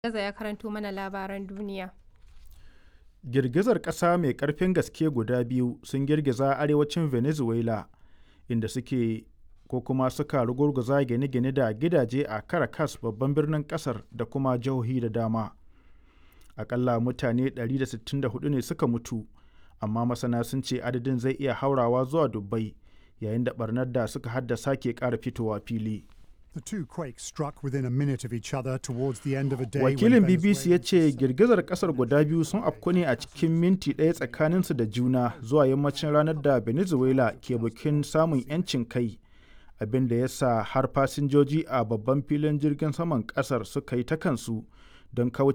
Gaza ya karanto mana labaran duniya. Girgizar ƙasa mai ƙarfin gaske guda biyu sun girgiza arewacin Venezuela inda suke ko kuma suka rugurguza gine-gine da gidaje a Caracas babban birnin ƙasar da kuma jihohi da dama. Akalla mutane 164 ne suka mutu, amma masana sun ce adadin zai iya haurawa zuwa dubbai yayin da barnar da suka haddasa ke ƙara fitowa fili. The two quakes struck within a minute of each other towards the end of a day. Wakilin BBC ya ce girgizar kasar guda biyu sun afku ne a cikin minti ɗaya tsakaninsu da juna zuwa yammacin ranar da Venezuela ke bikin samun 'yancin kai, abin da ya sa har fasinjoji a babban filin jirgin saman kasar suka yi ta kansu don kauce